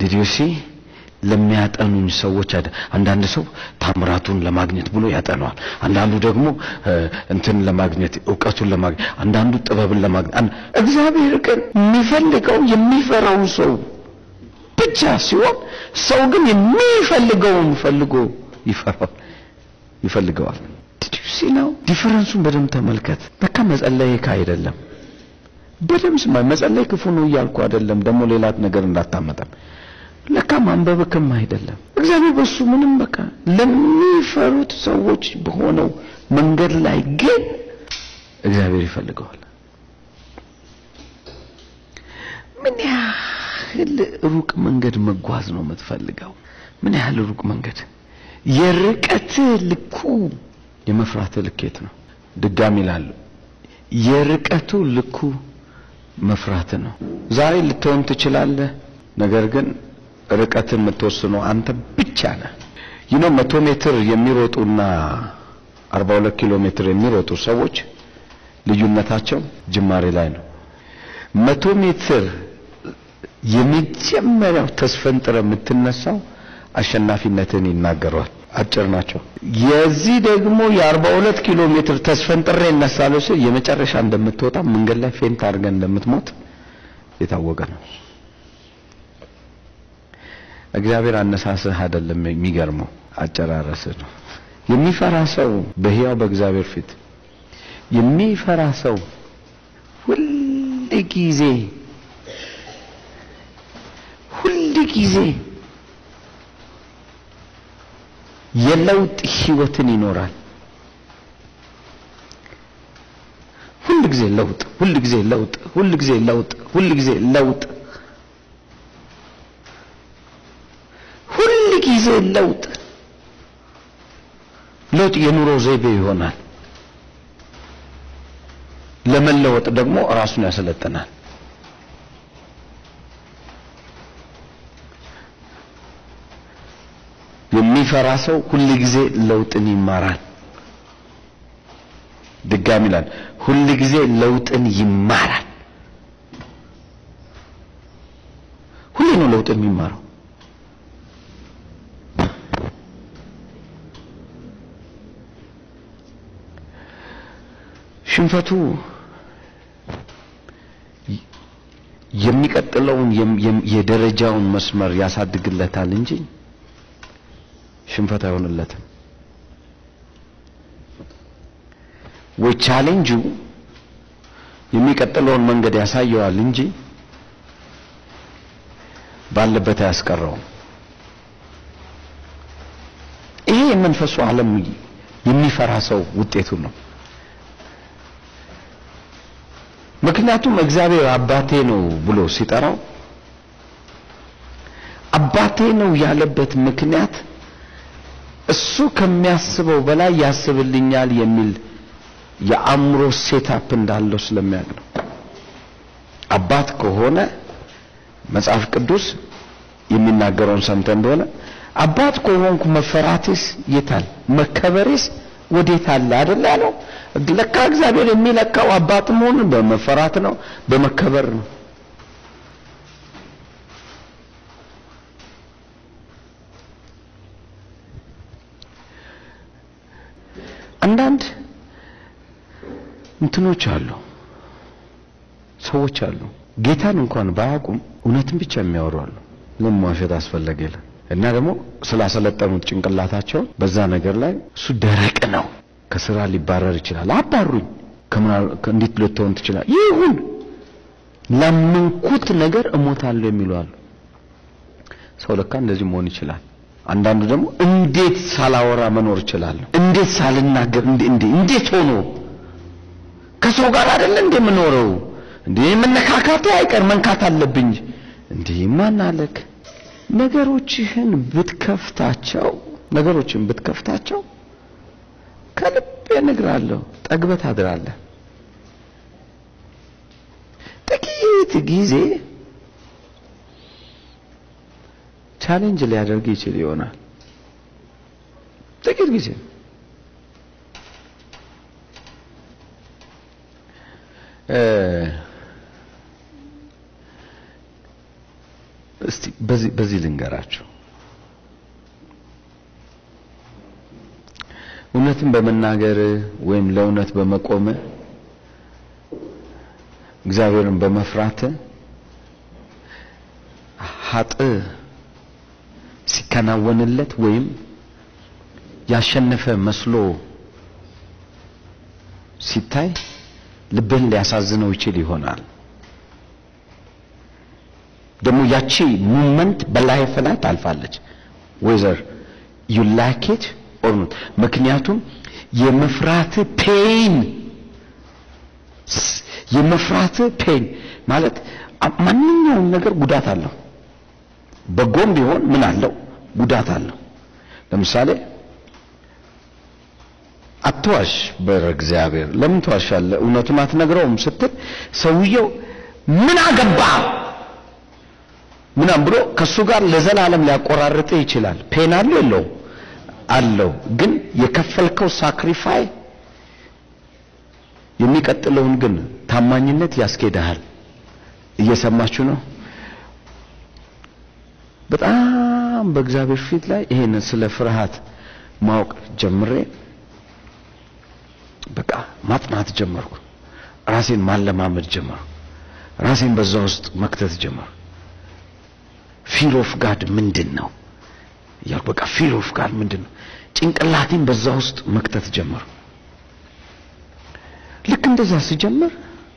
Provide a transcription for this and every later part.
ዲዲሲ ለሚያጠኑኝ ሰዎች አይደ አንዳንድ ሰው ታምራቱን ለማግኘት ብሎ ያጠነዋል። አንዳንዱ ደግሞ እንትን ለማግኘት እውቀቱን ለማግኘት፣ አንዳንዱ ጥበብን ለማግኘት። እግዚአብሔር ግን የሚፈልገው የሚፈራውን ሰው ብቻ ሲሆን ሰው ግን የሚፈልገውን ፈልጎ ይፈራል ይፈልገዋል። ዲዲሲ ነው ዲፈረንሱን በደንብ ተመልከት። በቃ መጸለይ አይደለም በደምብ ስማ። መጸለይ ክፉ ነው እያልኩ አይደለም። ደግሞ ሌላት ነገር እንዳታመጣም ለካ ማንበብክም አይደለም። እግዚአብሔር በሱ ምንም በቃ ለሚፈሩት ሰዎች በሆነው መንገድ ላይ ግን እግዚአብሔር ይፈልገዋል። ምን ያህል ሩቅ መንገድ መጓዝ ነው የምትፈልገው? ምን ያህል ሩቅ መንገድ? የርቀት ልኩ የመፍራት ልኬት ነው። ድጋሚ ይላሉ የርቀቱ ልኩ መፍራት ነው። ዛሬ ልትሆን ትችላለህ፣ ነገር ግን ርቀትን የምትወስነው አንተ ብቻ ነህ። ይህ ነው መቶ ሜትር የሚሮጡና 42 ኪሎ ሜትር የሚሮጡ ሰዎች ልዩነታቸው ጅማሬ ላይ ነው። መቶ ሜትር የመጀመሪያው ተስፈንጥረ የምትነሳው አሸናፊነትን ይናገረዋል። አጭር ናቸው። የዚህ ደግሞ የ42 ኪሎ ሜትር ተስፈንጥሬ እነሳለሁ ሲል የመጨረሻ እንደምትወጣ መንገድ ላይ ፌንት አድርገን እንደምትሞት የታወቀ ነው። እግዚአብሔር አነሳስህ አይደለም የሚገርመው አጨራረስህ ነው። የሚፈራ ሰው በሕያው በእግዚአብሔር ፊት የሚፈራ ሰው ሁል ጊዜ ሁል ጊዜ የለውጥ ህይወትን ይኖራል። ሁል ጊዜ ለውጥ፣ ሁል ጊዜ ለውጥ፣ ሁል ጊዜ ለውጥ፣ ሁል ጊዜ ለውጥ፣ ሁል ጊዜ ለውጥ። ለውጥ የኑሮ ዘይቤ ይሆናል። ለመለወጥ ደግሞ ራሱን ያሰለጥናል። የሚፈራ ሰው ሁል ጊዜ ለውጥን ይማራል። ድጋሚ ይላል፣ ሁል ጊዜ ለውጥን ይማራል። ሁሌ ነው ለውጥ የሚማረው። ሽንፈቱ የሚቀጥለውን የደረጃውን መስመር ያሳድግለታል እንጂ ሽንፈት አይሆንለትም። ወይ ቻሌንጁ የሚቀጥለውን መንገድ ያሳየዋል እንጂ ባለበት አያስቀረውም። ይሄ የመንፈሱ ዓለም የሚፈራ ሰው ውጤቱ ነው። ምክንያቱም እግዚአብሔር አባቴ ነው ብሎ ሲጠራው አባቴ ነው ያለበት ምክንያት እሱ ከሚያስበው በላይ ያስብልኛል የሚል የአእምሮ ሴታፕ እንዳለው ስለሚያውቅ ነው። አባት ከሆነ መጽሐፍ ቅዱስ የሚናገረውን ሰምተ እንደሆነ አባት ከሆንኩ መፈራቴስ የታል? መከበሬስ ወዴት አለ አይደል ያለው። ለካ እግዚአብሔር የሚለካው አባት መሆኑን በመፈራት ነው፣ በመከበር ነው። አንዳንድ እንትኖች አሉ፣ ሰዎች አሉ ጌታን እንኳን ባያውቁም እውነትን ብቻ የሚያወሩ አሉ። ለምን መዋሸት አስፈለገ ይላል እና ደግሞ ስላሰለጠኑት ጭንቅላታቸውን በዛ ነገር ላይ እሱ ደረቅ ነው፣ ከስራ ሊባረር ይችላል። አባሩኝ እንዴት ልትሆን ትችላል? ይሁን ላመንኩት ነገር እሞታለሁ የሚሉ አሉ። ሰው ለካ እንደዚህ መሆን ይችላል። አንዳንዱ ደግሞ እንዴት ሳላወራ መኖር እችላለሁ? እንዴት ሳልናገር እንዴ እንዴት ሆኖ ከሰው ጋር አይደለ እንዴ የምኖረው? እንዴ መነካካቴ አይቀር መንካት አለብኝ። እንዴ ማን አለክ? ነገሮችህን ብትከፍታቸው ነገሮችን ብትከፍታቸው ከልቤ እነግርሃለሁ ጠግበህ ታድራለህ። ጥቂት ጊዜ ቻሌንጅ ሊያደርግ ይችል ይሆናል። ጥቂት ጊዜ እስቲ በዚህ በዚህ ልንገራችሁ እውነትን በመናገር ወይም ለእውነት በመቆም እግዚአብሔርን በመፍራት ሀጥ ሲከናወንለት ወይም ያሸነፈ መስሎ ሲታይ ልብህን ሊያሳዝነው ይችል ይሆናል። ደግሞ ያቺ ሙመንት በላይፍ ላይ ታልፋለች ወይዘር ዩ ላይክ ኢት ኦር ኖት። ምክንያቱም የመፍራት ፔን የመፍራት ፔን ማለት ማንኛውም ነገር ጉዳት አለው። በጎም ቢሆን ምን አለው? ጉዳት አለው። ለምሳሌ አትዋሽ በእግዚአብሔር ለምን ትዋሻለህ? እውነቱን አትነግረውም ስትል ሰውየው ምን አገባ ምናም ብሎ ከሱ ጋር ለዘላለም ሊያቆራርጥ ይችላል። ፔን አለው የለውም? አለው። ግን የከፈልከው ሳክሪፋይ የሚቀጥለውን ግን ታማኝነት ያስኬድሃል። እየሰማችሁ ነው? በጣም በእግዚአብሔር ፊት ላይ ይሄንን ስለ ፍርሃት ማወቅ ጀምሬ በቃ ማጥናት ጀመርኩ። ራሴን ማለማመድ ጀመርኩ። ራሴን በዛ ውስጥ መክተት ጀመርኩ። ፊር ኦፍ ጋድ ምንድን ነው እያልኩ በቃ ፊር ኦፍ ጋድ ምንድን ነው ጭንቅላቴን በዛ ውስጥ መክተት ጀመርኩ። ልክ እንደዛ ስጀምር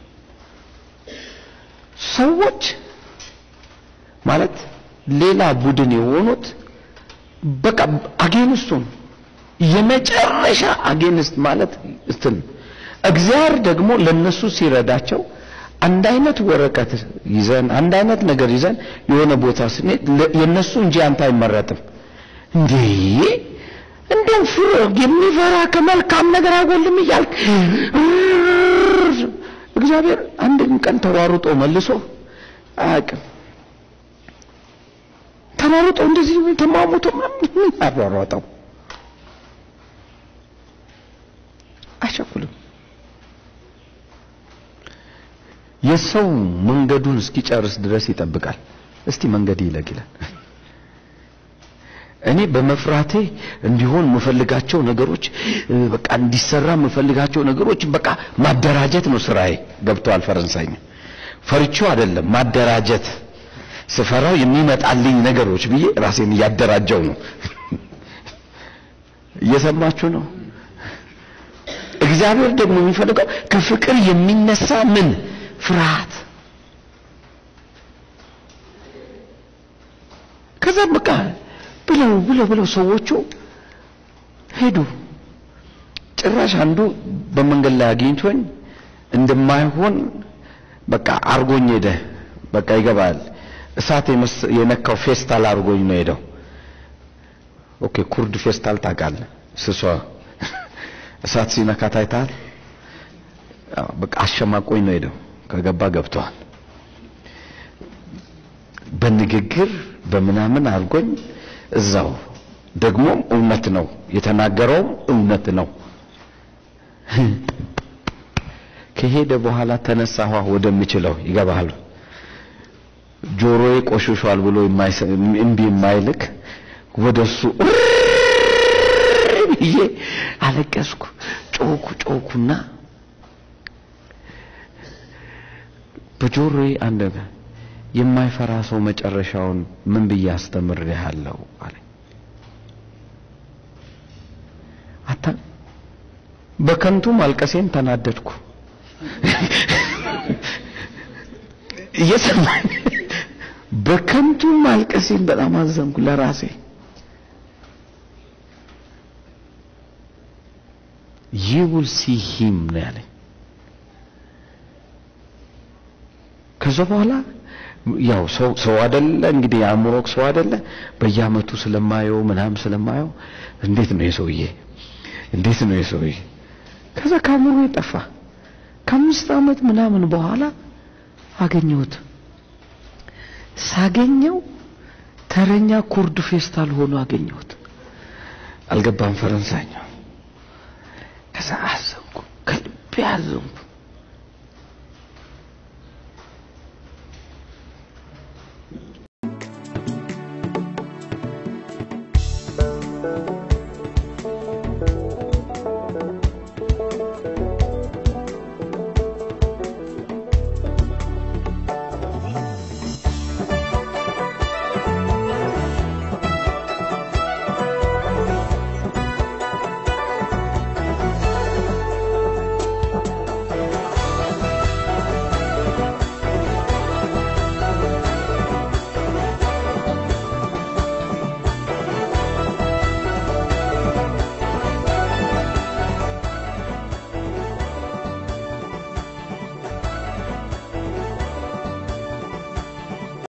ሰዎች ማለት ሌላ ቡድን የሆኑት በቃ አጌንስቱን የመጨረሻ አጌንስት ማለት እንትን እግዚአብሔር ደግሞ ለነሱ ሲረዳቸው አንድ አይነት ወረቀት ይዘን አንድ አይነት ነገር ይዘን የሆነ ቦታ ስንሄድ የነሱ እንጂ አንተ አይመረጥም እንዴ እንደው ፍር የሚፈራ ከመልካም ነገር አይጎልም እያልክ እግዚአብሔር አንድን ቀን ተሯሩጦ መልሶ አያውቅም። ተሯሩጦ እንደዚህ ተማሙቶ ምን አሯሯጠው? አይቸኩልም። የሰው መንገዱን እስኪጨርስ ድረስ ይጠብቃል። እስቲ መንገድ ይለቅ ይላል። እኔ በመፍራቴ እንዲሆን የምፈልጋቸው ነገሮች በቃ እንዲሰራ የምፈልጋቸው ነገሮች በቃ ማደራጀት ነው ስራዬ። ገብተዋል ፈረንሳይኛ። ፈርቼው አይደለም ማደራጀት። ስፈራው የሚመጣልኝ ነገሮች ብዬ ራሴን እያደራጀው ነው። እየሰማችሁ ነው። እግዚአብሔር ደግሞ የሚፈልገው ከፍቅር የሚነሳ ምን ፍርሃት። ከዛ በቃ ብለው ብለው ብለው ሰዎቹ ሄዱ። ጭራሽ አንዱ በመንገድ ላይ አግኝቶኝ እንደማይሆን በቃ አርጎኝ ሄደ። በቃ ይገባል። እሳት የነካው ፌስታል አርጎኝ ነው ሄደው። ኦኬ ኩርድ ፌስታል ታውቃለህ? ስሷ እሳት ሲነካ ታይታል። በቃ አሸማቆኝ ነው ሄደው። ከገባ ገብተዋል። በንግግር በምናምን አድርጎኝ እዛው ደግሞም እውነት ነው የተናገረውም እውነት ነው። ከሄደ በኋላ ተነሳኋ ወደምችለው ይገባሃል። ጆሮዬ ቆሽሿል ብሎ እምቢ የማይልክ ወደሱ ብዬ አለቀስኩ። ጮኩ ጮኩና በጆሮዬ አንድ የማይፈራ ሰው መጨረሻውን ምን ብዬ አስተምሬሃለሁ አለ። አታ በከንቱ ማልቀሴን ተናደድኩ። እየሰማኝ በከንቱ ማልቀሴን በጣም አዘንኩ ለራሴ። you will see him ነው ያለኝ። ከዛ በኋላ ያው ሰው ሰው አይደለ እንግዲህ የአእምሮክ ሰው አይደለ በየአመቱ ስለማየው ምናምን ስለማየው እንዴት ነው የሰውዬ እንዴት ነው የሰውዬ ከዛ ከአእምሮ የጠፋ ከአምስት አመት ምናምን በኋላ አገኘሁት ሳገኘው ተረኛ ኩርድ ፌስታል ሆኖ አገኘሁት አልገባም ፈረንሳይኛ ከዛ አዘንኩ ከልቤ አዘንኩ